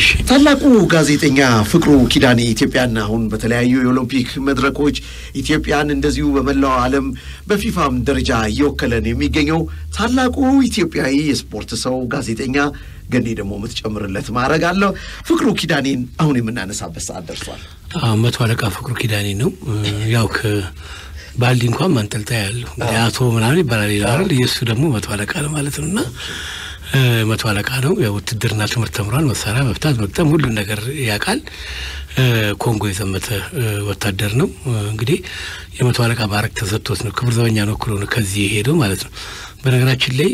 እሺ ታላቁ ጋዜጠኛ ፍቅሩ ኪዳኔ ኢትዮጵያን አሁን በተለያዩ የኦሎምፒክ መድረኮች ኢትዮጵያን እንደዚሁ በመላው ዓለም በፊፋም ደረጃ እየወከለን የሚገኘው ታላቁ ኢትዮጵያዊ የስፖርት ሰው ጋዜጠኛ ገኔ ደግሞ የምትጨምርለት ማድረግ አለው። ፍቅሩ ኪዳኔን አሁን የምናነሳበት ሰዓት ደርሷል። አዎ፣ መቶ አለቃ ፍቅሩ ኪዳኔ ነው። ያው ከባልዲ እንኳን ማንጠልጠያ ያለው እንግዲህ አቶ ምናምን ይባላል ይላል። የእሱ ደግሞ መቶ አለቃ ነው ማለት ነው እና መቶ አለቃ ነው። ያው ውትድርና ትምህርት ተምሯል። መሳሪያ መፍታት፣ መግጠም ሁሉን ነገር ያውቃል። ኮንጎ የዘመተ ወታደር ነው። እንግዲህ የመቶ አለቃ ማዕረግ ተሰጥቶት ነው ክብር ዘበኛን ወክሎ ነው ከዚህ የሄደው ማለት ነው። በነገራችን ላይ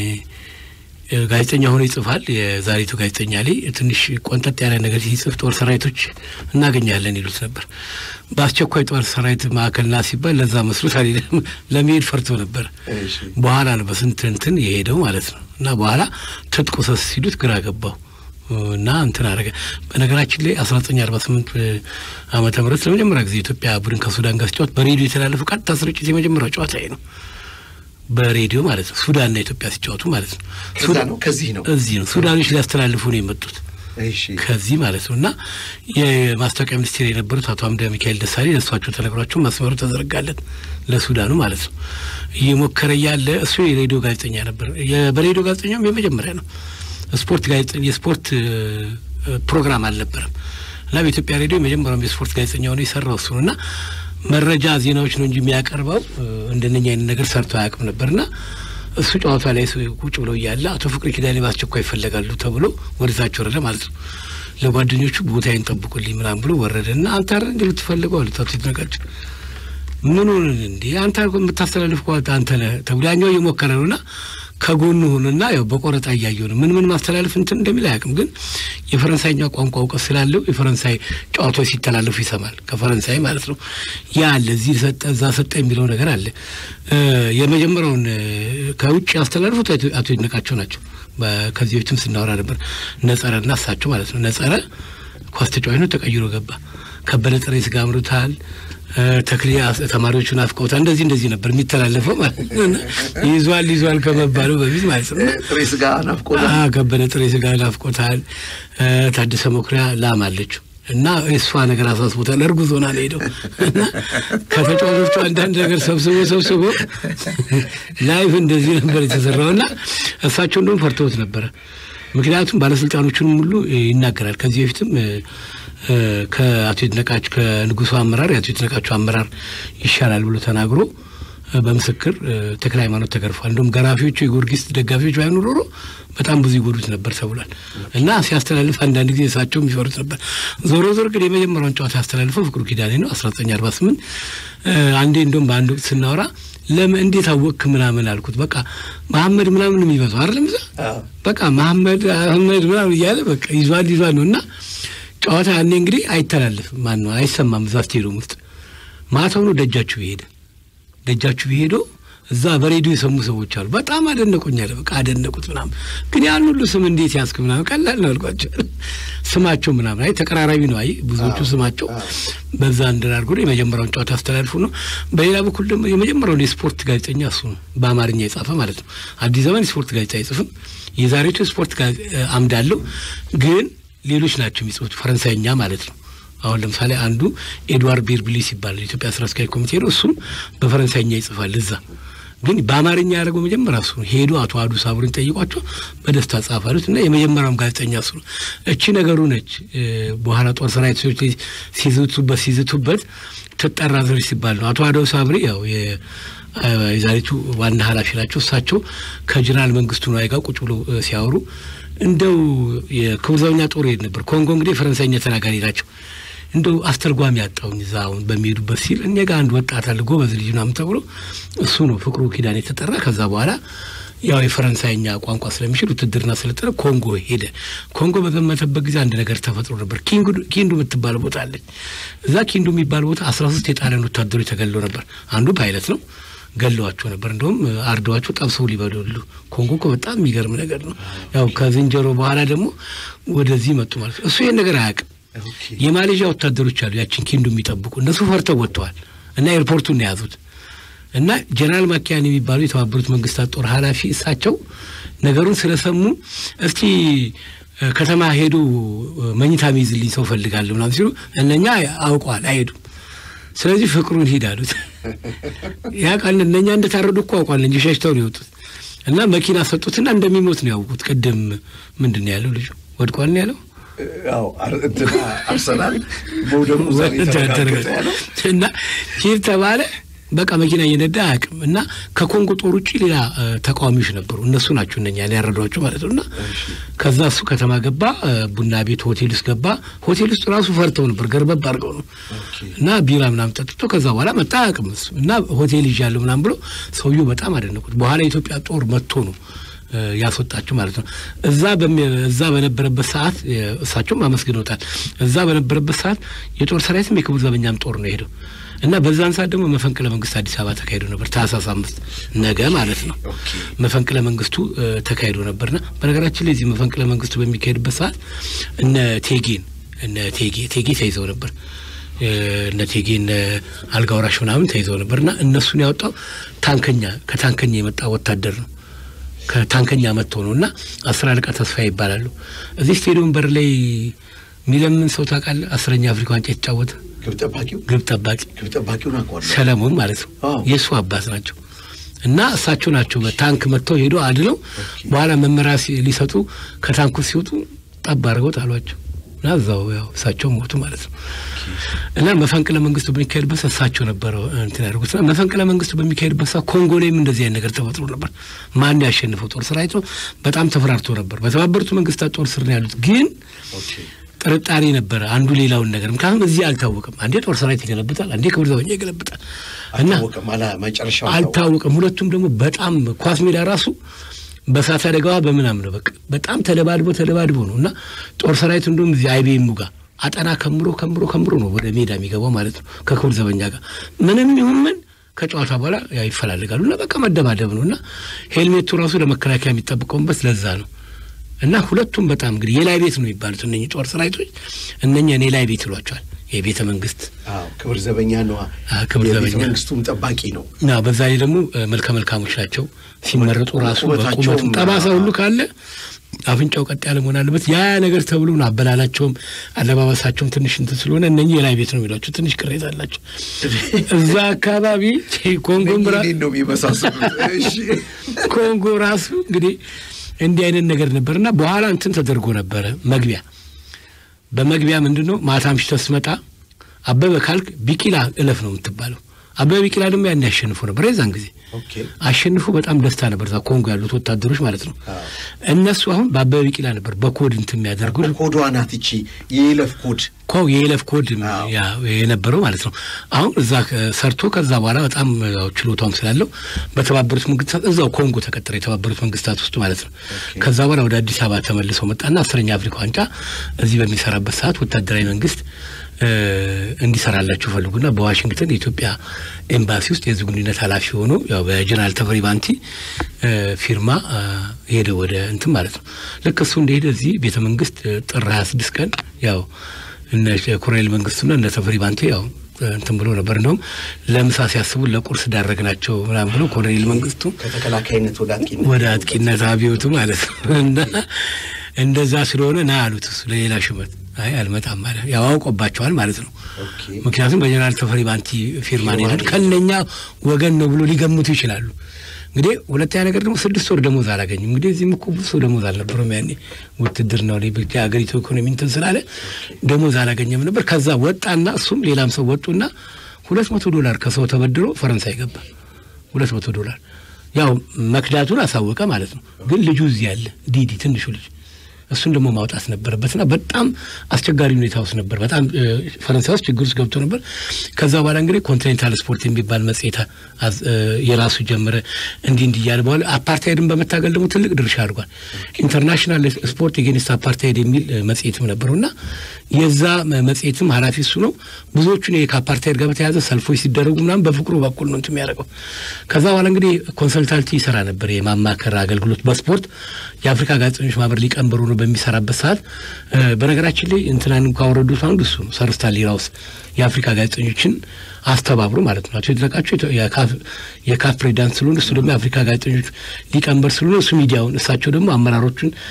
ጋዜጠኛ ሆኖ ይጽፋል። የዛሬቱ ጋዜጠኛ ላይ ትንሽ ቆንጠጥ ያለ ነገር ሲጽፍ ጦር ሰራዊቶች እናገኛለን ይሉት ነበር። በአስቸኳይ ጦር ሰራዊት ማዕከልና ሲባል ለዛ መስሎት አልሄደም። ለመሄድ ፈርቶ ነበር። በኋላ ነው በስንት እንትን የሄደው ማለት ነው። እና በኋላ ትጥቁ ሰስ ሲሉት ግራ ገባው እና እንትን አደረገ። በነገራችን ላይ አስራ ዘጠኝ አርባ ስምንት ዓመተ ምህረት ለመጀመሪያ ጊዜ ኢትዮጵያ ቡድን ከሱዳን ጋር ሲጫወት በሬዲዮ የተላለፈው ቀጥታ ስርጭት የመጀመሪያው ጨዋታ ነው። በሬዲዮ ማለት ነው። ሱዳንና ኢትዮጵያ ሲጫወቱ ማለት ነው። ከዛ ነው ከዚህ ነው እዚህ ነው ሱዳኖች ሊያስተላልፉ ነው የመጡት እሺ ከዚህ ማለት ነው። እና የማስታወቂያ ሚኒስቴር የነበሩት አቶ አምደ ሚካኤል ደሳሌ ለእሷቸው ተነግሯቸው መስመሩ ተዘረጋለት ለሱዳኑ ማለት ነው። እየሞከረ እያለ እሱ የሬዲዮ ጋዜጠኛ ነበር። በሬዲዮ ጋዜጠኛውም የመጀመሪያ ነው። ስፖርት ጋዜጠኛ የስፖርት ፕሮግራም አልነበረም እና በኢትዮጵያ ሬዲዮ የመጀመሪያውም የስፖርት ጋዜጠኛ ሆነ የሰራው እሱ ነው እና መረጃ ዜናዎች ነው እንጂ የሚያቀርበው እንደነኛ አይነት ነገር ሰርቶ አያውቅም ነበርና እሱ ጨዋታ ላይ ቁጭ ብለው እያለ አቶ ፍቅሪ ኪዳኔ በአስቸኳይ ይፈለጋሉ ተብሎ ወደታች ወረደ ማለት ነው። ለጓደኞቹ ቦታዬን ጠብቁልኝ ምናምን ብሎ ወረደ እና አንተ አይደል እንደ የምትፈልገው አሉት አቶ ይድነቃቸው። ምን ሆነ እንዴ አንተ የምታስተላልፍ ከዋት አንተ ነህ ተብሎ ያኛው እየሞከረ ነው እና ከጎኑ ሆኖና ያው በቆረጣ እያየው ነው ምን ምን ማስተላለፍ እንትን እንደሚል አያውቅም። ግን የፈረንሳይኛ ቋንቋ እውቀት ስላለው የፈረንሳይ ጨዋታዎች ሲተላለፉ ይሰማል። ከፈረንሳይ ማለት ነው። ያ አለ እዚህ ሰጠ እዛ ሰጠ የሚለው ነገር አለ። የመጀመሪያውን ከውጭ ያስተላልፉት አቶ ይድነቃቸው ናቸው። ከዚህ በፊትም ስናወራ ነበር። ነጸረና እሳቸው ማለት ነው። ነጸረ ኳስ ተጫዋች ነው፣ ተቀይሮ ገባ። ከበደ ጥሬ ስጋ አምርታል ተክሌ ተማሪዎቹን አፍቀውታል። እንደዚህ እንደዚህ ነበር የሚተላለፈው ማለት ነው። ይዟል ይዟል ከመባሉ በፊት ማለት ነው። ጥሬ ስጋ ናፍቆታል። አዎ ከበደ ጥሬ ስጋ ናፍቆታል። ታደሰ መኩሪያ ላም አለችው እና የእሷ ነገር አሳስቦታል። እርጉዝ ሆና ነው ሄደው እና ከተጫዋቾቹ አንዳንድ ነገር ሰብስቦ ሰብስቦ ላይፍ እንደዚህ ነበር የተሰራው እና እሳቸው እንደውም ፈርተውት ነበረ። ምክንያቱም ባለስልጣኖቹንም ሁሉ ይናገራል። ከዚህ በፊትም ከአቶ ይድነቃቸው ከንጉሱ አመራር የአቶ ይድነቃቸው አመራር ይሻላል ብሎ ተናግሮ በምስክር ተክለ ሃይማኖት ተገርፏል። እንደውም ገራፊዎቹ የጊዮርጊስ ደጋፊዎች ባይኖሩ ኖሮ በጣም ብዙ ይጎዱት ነበር ተብሏል። እና ሲያስተላልፍ አንዳንድ ጊዜ እሳቸውም ይፈሩት ነበር። ዞሮ ዞሮ ግን የመጀመሪያውን ጨዋታ ያስተላልፈው ፍቅሩ ኪዳኔ ነው አስራ ዘጠኝ አርባ ስምንት አንዴ እንደውም በአንድ ወቅት ስናወራ ለምን እንዴት አወቅክ ምናምን አልኩት። በቃ መሐመድ ምናምን የሚበዛው አይደለም እዛ በቃ መሐመድ አህመድ ምናምን እያለ በቃ ይዟል ይዟል ነው እና ጨዋታ ያኔ እንግዲህ አይተላለፍም። ማን ነው አይሰማም። እዛ ስቴዲየም ውስጥ ማታው ነው ደጃችሁ ሄደ ደጃችሁ ሄዶ እዛ በሬዲዮ የሰሙ ሰዎች አሉ። በጣም አደነቁኛል። በቃ አደነቁት ምናምን። ግን ያን ሁሉ ስም እንዴት ያስክ ምናምን ቀላል ነው አልኳቸው። ስማቸው ምናምን አይ ተቀራራቢ ነው። አይ ብዙዎቹ ስማቸው በዛ እንድናርጎ የመጀመሪያውን ጨዋታ አስተላልፉ ነው። በሌላ በኩል ደግሞ የመጀመሪያውን የስፖርት ጋዜጠኛ እሱ ነው፣ በአማርኛ የጻፈ ማለት ነው። አዲስ ዘመን የስፖርት ጋዜጣ አይጽፍም። የዛሬቱ የስፖርት አምድ አለው ግን ሌሎች ናቸው የሚጽፉት ፈረንሳይኛ ማለት ነው። አሁን ለምሳሌ አንዱ ኤድዋርድ ቤርብሊስ ይባላል የኢትዮጵያ ስራ አስኪያጅ ኮሚቴ ነው። እሱም በፈረንሳይኛ ይጽፋል። እዛ ግን በአማርኛ ያደረገው መጀመሪያ እሱ ነው። ሄዶ አቶ አዱ ሳቡርን ጠይቋቸው በደስታ ጻፍ አሉት እና የመጀመሪያውም ጋዜጠኛ እሱ ነው። እቺ ነገሩ ነች። በኋላ ጦር ሰራዊት ሰዎች ሲዝቱበት ሲዝቱበት ትጠራ ዘሮች ሲባል ነው። አቶ አደው ሳብሪ ያው የዛሬቱ ዋና ኃላፊ ናቸው። እሳቸው ከጀነራል መንግስቱ ነዋይ ጋር ቁጭ ብሎ ሲያወሩ እንደው የክቡር ዘበኛ ጦር ሄድ ነበር። ኮንጎ እንግዲህ ፈረንሳይኛ ተናጋሪ ናቸው። እንደው አስተርጓሚ ያጣውኝ እዛ አሁን በሚሄዱበት ሲል እኔ ጋር አንድ ወጣት አለ ጎበዝ ልጅ ምናምን ተብሎ እሱ ነው ፍቅሩ ኪዳን የተጠራ። ከዛ በኋላ ያው የፈረንሳይኛ ቋንቋ ስለሚችል ውትድርና ስለጠረ ኮንጎ ሄደ። ኮንጎ በዘመተበት ጊዜ አንድ ነገር ተፈጥሮ ነበር። ኪንዱ የምትባል ቦታ አለች። እዛ ኪንዱ የሚባል ቦታ አስራ ሶስት የጣሊያን ወታደሮች ተገለው ነበር። አንዱ ፓይለት ነው ገለዋቸው ነበር። እንደውም አርደዋቸው ጠብሰው ሊበሉሉ። ኮንጎ እኮ በጣም የሚገርም ነገር ነው። ያው ከዝንጀሮ በኋላ ደግሞ ወደዚህ መጡ ማለት ነው። እሱ ይህን ነገር አያውቅም። የማሌዥያ ወታደሮች አሉ ያችን ኪንዱ የሚጠብቁ እነሱ ፈርተው ወጥተዋል እና ኤርፖርቱን ነው የያዙት እና ጀነራል ማኪያን የሚባሉ የተባበሩት መንግስታት ጦር ኃላፊ እሳቸው ነገሩን ስለሰሙ እስቲ ከተማ ሄዱ መኝታ ሚይዝልኝ ሰው ፈልጋለሁ ምናምን ሲሉ እነኛ አውቀዋል አይሄዱም። ስለዚህ ፍቅሩን ሂድ አሉት። ያ ቃል እነኛ እንደታረዱ እኮ አውቋል እንጂ ሸሽተው ነው የወጡት። እና መኪና ሰጡትና እንደሚሞት ነው ያውቁት። ቅድም ምንድን ነው ያለው ልጁ ወድቋል ነው ያለው ያው አርሰናል መውደሙ ዛሬ ተረጋገጠ ያለው እና ሂድ ተባለ። በቃ መኪና እየነዳ አያውቅም። እና ከኮንጎ ጦር ውጭ ሌላ ተቃዋሚዎች ነበሩ። እነሱ ናቸው እነኛ ያረዷቸው ማለት ነው። እና ከዛ እሱ ከተማ ገባ፣ ቡና ቤት ሆቴል ውስጥ ገባ። ሆቴል ውስጥ ራሱ ፈርተው ነበር፣ ገርበብ አድርገው ነው እና ቢራ ምናምን ጠጥቶ ከዛ በኋላ መጣ አያውቅም እሱ እና ሆቴል ይዣለሁ ምናምን ብሎ ሰውየው በጣም አደነቁት። በኋላ የኢትዮጵያ ጦር መጥቶ ነው ያስወጣችሁ ማለት ነው። እዛ እዛ በነበረበት ሰዓት እሳቸውም አመስግነውታል። እዛ በነበረበት ሰዓት የጦር ሰራዊትም የክቡር ዘበኛም ጦር ነው የሄደው እና በዛን ሰዓት ደግሞ መፈንቅለ መንግስት አዲስ አበባ ተካሂዶ ነበር። ታህሳስ አምስት ነገ ማለት ነው መፈንቅለ መንግስቱ ተካሂዶ ነበርና በነገራችን ላይ እዚህ መፈንቅለ መንግስቱ በሚካሄድበት ሰዓት እነ ቴጌን እነ ቴጌ ቴጌ ተይዘው ነበር እነ ቴጌ እነ አልጋ ወራሽ ምናምን ተይዘው ነበርና እነሱን ያወጣው ታንከኛ ከታንከኛ የመጣ ወታደር ነው ከታንከኛ መጥቶ ነው እና አስር አለቃ ተስፋ ይባላሉ። እዚህ ስቴዲየም በር ላይ የሚለምን ሰው ታውቃለህ? አስረኛ አፍሪካ ዋንጫ የተጫወተ ግብ ጠባቂው ግብ ጠባቂ ግብ ጠባቂውን አውቀዋለሁ። ሰለሞን ማለት ነው። የእሱ አባት ናቸው እና እሳቸው ናቸው በታንክ መጥተው ሄዶ አድነው በኋላ መመሪያ ሊሰጡ ከታንኩ ሲወጡ ጠብ አድርገው ጣሏቸው እና እዛው ያው እሳቸው ሞቱ ማለት ነው። እና መፈንቅለ መንግስቱ በሚካሄድበት ሰዓት እሳቸው ነበረ እንትን ያደርጉት እና መፈንቅለ መንግስቱ በሚካሄድበት ሰዓት ኮንጎ ላይም እንደዚህ አይነት ነገር ተፈጥሮ ነበር። ማን ያሸንፈው ጦር ሰራዊቱ በጣም ተፈራርቶ ነበር። በተባበሩት መንግስታት ጦር ስር ነው ያሉት ግን ጥርጣሬ ነበረ አንዱ ሌላውን ነገር ምክንያቱም እዚህ አልታወቅም። አንዴ ጦር ሰራዊት ይገለብጣል፣ አንዴ ክብር ዘበኛ ይገለብጣል እና መጨረሻው አልታወቅም። ሁለቱም ደግሞ በጣም ኳስ ሜዳ ራሱ በእሳት አደጋዋ በምናም ነው በቃ በጣም ተደባድቦ ተደባድቦ ነው እና ጦር ሰራዊቱ እንደውም እዚህ አይቤሙ ጋር አጠና ከምሮ ከምሮ ከምሮ ነው ወደ ሜዳ የሚገባው ማለት ነው ከክብር ዘበኛ ጋር ምንም ይሁን ምን ከጨዋታ በኋላ ይፈላልጋሉ እና በቃ መደባደብ ነው እና ሄልሜቱ ራሱ ለመከላከያ የሚጠብቀውበት ለዛ ነው እና ሁለቱም በጣም እንግዲህ የላይ ቤት ነው የሚባሉት እነኚህ ጦር ሰራዊቶች እነኛን የላይ ቤት ይሏቸዋል። የቤተ መንግስት ክብር ዘበኛ ነው። ክብር ዘበኛ መንግስቱም ጠባቂ ነው። ና በዛ ላይ ደግሞ መልከ መልካሞች ናቸው። ሲመረጡ ራሱ በቁመቱ ጠባሳ ሁሉ ካለ አፍንጫው ቀጥ ያለ መሆን አለበት። ያ ነገር ተብሎ ነው አበላላቸውም አለባበሳቸውም ትንሽ እንትን ስለሆነ እነኚህ የላይ ቤት ነው የሚሏቸው። ትንሽ ቅሬታ አላቸው። እዛ አካባቢ ኮንጎም ነው የሚመሳሰሉት። ኮንጎ ራሱ እንግዲህ እንዲህ አይነት ነገር ነበርና በኋላ እንትን ተደርጎ ነበረ መግቢያ በመግቢያ ምንድን ነው ማታ አምሽተህ ስትመጣ አበበ ካልክ ቢቂላ እለፍ ነው የምትባለው። አበበ ቢቂላ ደግሞ ያን ያሸንፉ ነበር። የዛን ጊዜ አሸንፉ በጣም ደስታ ነበር። እዛ ኮንጎ ያሉት ወታደሮች ማለት ነው። እነሱ አሁን በአበበ ቢቂላ ነበር በኮድ እንትን የሚያደርጉት። ኮዷ ናት ይቺ የይለፍ ኮድ ኮ የይለፍ ኮድ የነበረው ማለት ነው። አሁን እዛ ሰርቶ ከዛ በኋላ በጣም ችሎታም ስላለው በተባበሩት መንግስታት እዛው ኮንጎ ተቀጠረ፣ የተባበሩት መንግስታት ውስጥ ማለት ነው። ከዛ በኋላ ወደ አዲስ አበባ ተመልሰው መጣና አስረኛ አፍሪካ ዋንጫ እዚህ በሚሰራበት ሰዓት ወታደራዊ መንግስት እንዲሰራላችሁ ፈልጉና በዋሽንግተን የኢትዮጵያ ኤምባሲ ውስጥ የህዝብ ግንኙነት ኃላፊ ሆኖ ያው በጀነራል ተፈሪ ባንቲ ፊርማ ሄደ ወደ እንትን ማለት ነው። ልክ እሱ እንደሄደ እዚህ ቤተ መንግስት ጥር ሀያ ስድስት ቀን ያው እነ ኮሎኔል መንግስቱና እነ ተፈሪ ባንቲ ያው እንትን ብሎ ነበር። እንደውም ለምሳ ሲያስቡ ለቁርስ ዳረግ ናቸው ምናምን ብሎ ኮሎኔል መንግስቱ ከተከላካይነት ወደ አጥቂነት ወደ አጥቂነት አብዮቱ ማለት ነው እና እንደዛ ስለሆነ ና አሉት እሱ ለሌላ ሹመት አይ አልመጣም ማለት ያው አውቆባቸዋል ማለት ነው። ምክንያቱም በጀነራል ተፈሪ ባንቲ ፊርማ ነው የሄዱት ከእነኛ ወገን ነው ብሎ ሊገምቱ ይችላሉ። እንግዲህ ሁለተኛ ነገር ደግሞ ስድስት ወር ደሞዝ አላገኝም። እንግዲህ እዚህም እኮ ብዙ ሰው ደሞዝ አልነበረም ያኔ ውትድርናው ላይ ብቻ ሀገሪቱ ኢኮኖሚ እንትን ስላለ ደሞዝ አላገኘም ነበር። ከዛ ወጣና እሱም ሌላም ሰው ወጡና ሁለት መቶ ዶላር ከሰው ተበድሮ ፈረንሳይ ገባ። ሁለት መቶ ዶላር ያው መክዳቱን አሳወቀ ማለት ነው። ግን ልጁ እዚህ ያለ ዲዲ ትንሹ ልጅ እሱን ደግሞ ማውጣት ነበረበትና በጣም አስቸጋሪ ሁኔታ ውስጥ ነበር። በጣም ፈረንሳይ ውስጥ ችግር ውስጥ ገብቶ ነበር። ከዛ በኋላ እንግዲህ ኮንቲኔንታል ስፖርት የሚባል መጽሔት የራሱ ጀመረ። እንዲህ እንዲህ እያለ በኋላ አፓርታይድን በመታገል ደግሞ ትልቅ ድርሻ አድርጓል። ኢንተርናሽናል ስፖርት ኤጌንስት አፓርታይድ የሚል መጽሔትም ነበረው እና የዛ መጽሔትም ኃላፊ እሱ ነው። ብዙዎቹን ከአፓርታይድ ጋር በተያያዘ ሰልፎች ሲደረጉ ምናምን በፍቅሩ በኩል ነው እንትን የሚያደርገው። ከዛ በኋላ እንግዲህ ኮንሰልታንቲ ይሰራ ነበር፣ የማማከር አገልግሎት በስፖርት የአፍሪካ ጋዜጠኞች ማህበር ሊቀመንበሩ ነው በሚሰራበት ሰዓት በነገራችን ላይ እንትናን እንኳ ወረዱት አንዱ እሱ ነው። ሰር ስታንሊ ራውስ የአፍሪካ ጋዜጠኞችን አስተባብሮ ማለት ነው። አቶ ይድነቃቸው የካፍ ፕሬዚዳንት ስለሆነ እሱ ደግሞ የአፍሪካ ጋዜጠኞች ሊቀመንበር ስለሆነ እሱ ሚዲያውን፣ እሳቸው ደግሞ አመራሮቹን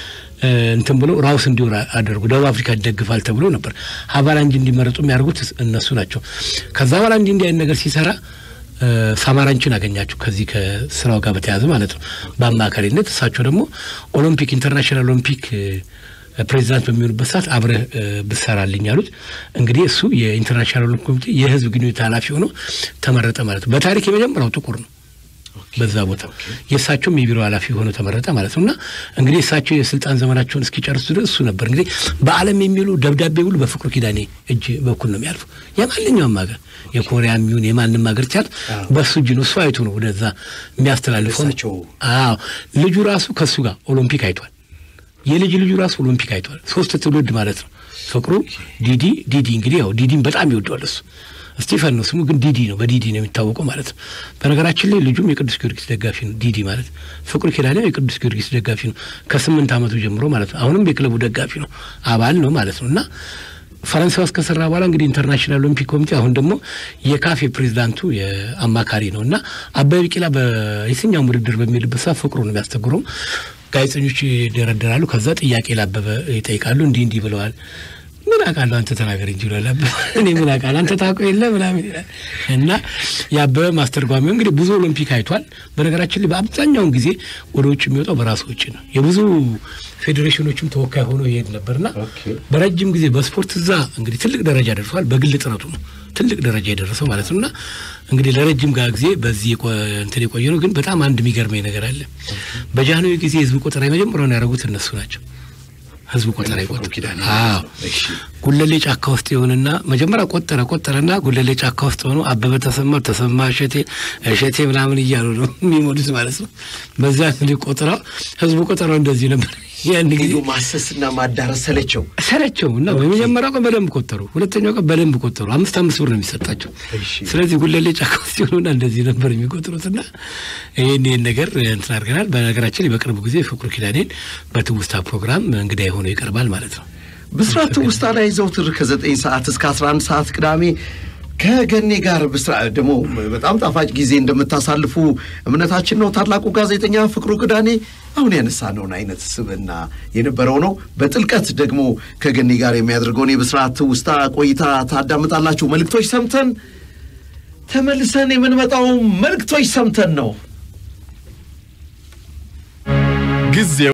እንትን ብሎ ራውስ እንዲወር አደረጉ። ደቡብ አፍሪካ ይደግፋል ተብሎ ነበር ሀቫላንጅ እንዲመረጡ የሚያደርጉት እነሱ ናቸው። ከዛ በኋላ እንዲህ እንዲህ አይነት ነገር ሲሰራ ሳማራንችን አገኛቸው ከዚህ ከስራው ጋር በተያያዘ ማለት ነው በአማካሪነት እሳቸው ደግሞ ኦሎምፒክ ኢንተርናሽናል ኦሎምፒክ ፕሬዚዳንት በሚሆኑበት ሰዓት አብረህ ብሰራልኝ አሉት። እንግዲህ እሱ የኢንተርናሽናል ኦሎምፒክ ኮሚቴ የህዝብ ግንኙነት ኃላፊ ሆኖ ተመረጠ ማለት ነው። በታሪክ የመጀመሪያው ጥቁር ነው በዛ ቦታ የእሳቸውም የቢሮ ኃላፊ ሆኖ ተመረጠ ማለት ነው። እና እንግዲህ እሳቸው የስልጣን ዘመናቸውን እስኪጨርሱ ድረስ እሱ ነበር እንግዲህ በዓለም የሚሉ ደብዳቤ ሁሉ በፍቅሩ ኪዳኔ እጅ በኩል ነው የሚያልፉ የማንኛውም ሀገር የኮሪያ የሚሆን የማንም ሀገር ቻል በእሱ እጅ ነው። እሱ አይቶ ነው ወደዛ የሚያስተላልፈው። አዎ ልጁ ራሱ ከእሱ ጋር ኦሎምፒክ አይቷል። የልጅ ልጁ ራሱ ኦሎምፒክ አይቷል። ሶስት ትውልድ ማለት ነው። ፍቅሩ ዲዲ ዲዲ እንግዲህ ያው ዲዲን በጣም ይወደዋል እሱ ስቲፈን ነው ስሙ፣ ግን ዲዲ ነው በዲዲ ነው የሚታወቀው ማለት ነው። በነገራችን ላይ ልጁም የቅዱስ ጊዮርጊስ ደጋፊ ነው። ዲዲ ማለት ፍቅሩ ኪዳኔ የቅዱስ ጊዮርጊስ ደጋፊ ነው ከስምንት ዓመቱ ጀምሮ ማለት ነው። አሁንም የክለቡ ደጋፊ ነው፣ አባል ነው ማለት ነው እና ፈረንሳይ ውስጥ ከሰራ በኋላ እንግዲህ ኢንተርናሽናል ኦሎምፒክ ኮሚቴ አሁን ደግሞ የካፍ ፕሬዚዳንቱ የአማካሪ ነው እና አበበ ቢቂላ በየትኛውም ውድድር በሚሄድበት ሰዓት ፍቅሩ ነው የሚያስተግረው። ጋዜጠኞች ይደረደራሉ። ከዛ ጥያቄ ላበበ ይጠይቃሉ። እንዲህ እንዲህ ብለዋል ምን አውቃለሁ አንተ ተናገር እንጂ ይላል አበበ። እኔ ምን አውቃለሁ አንተ ታውቀው የለ ምናምን ይላል እና የአበበ ማስተርጓሚው እንግዲህ ብዙ ኦሎምፒክ አይቷል። በነገራችን ላይ በአብዛኛውን ጊዜ ወደ ውጭ የሚወጣው በራሱ ውጭ ነው። የብዙ ፌዴሬሽኖችም ተወካይ ሆኖ ይሄድ ነበርና በረጅም ጊዜ በስፖርት እዛ እንግዲህ ትልቅ ደረጃ ደርሷል። በግል ጥረቱ ነው ትልቅ ደረጃ የደረሰው ማለት ነው እና እንግዲህ ለረጅም ጋር ጊዜ በዚህ እንትን የቆየ ነው። ግን በጣም አንድ የሚገርመኝ ነገር አለ። በጃንሆይ ጊዜ ህዝብ ቆጠራ የመጀመሪያውን ያደረጉት እነሱ ናቸው። ህዝብ ቆጠራ ይቆጥሩ ኪዳን ጉለሌ ጫካ ውስጥ የሆንና መጀመሪያ ቆጠረ ቆጠረና ጉለሌ ጫካ ውስጥ ሆኖ አበበ ተሰማ ተሰማ እሸቴ እሸቴ ምናምን እያሉ ነው የሚሞሉት ማለት ነው። በዚያ እንግዲህ ቆጠራው ህዝቡ ቆጠራው እንደዚህ ነበር። ያን ጊዜ ማሰስና ማዳረስ ሰለቸው ሰለቸው እና በመጀመሪያው ቀን በደንብ ቆጠሩ፣ ሁለተኛው ቀን በደንብ ቆጠሩ። አምስት አምስት ብር ነው የሚሰጣቸው። ስለዚህ ጉለሌ ጫካ ውስጥ የሆኑና እንደዚህ ነበር የሚቆጥሩትና ይህን ይህን ነገር እንትን አድርገናል። በነገራችን በቅርቡ ጊዜ ፍቅሩ ኪዳኔን በትውስታ ፕሮግራም እንግዳ የሆነው ይቀርባል ማለት ነው። ብስራት ትውስታ ላይ ዘውትር ከዘጠኝ ሰዓት እስከ አስራ አንድ ሰዓት ቅዳሜ ከገኔ ጋር ብስራ ደግሞ በጣም ጣፋጭ ጊዜ እንደምታሳልፉ እምነታችን ነው። ታላቁ ጋዜጠኛ ፍቅሩ ኪዳኔ አሁን ያነሳነውን አይነት ስብዕና የነበረው ነው። በጥልቀት ደግሞ ከገኔ ጋር የሚያደርገውን የብስራት ትውስታ ቆይታ ታዳምጣላችሁ። መልእክቶች ሰምተን ተመልሰን የምንመጣው መልእክቶች ሰምተን ነው ጊዜው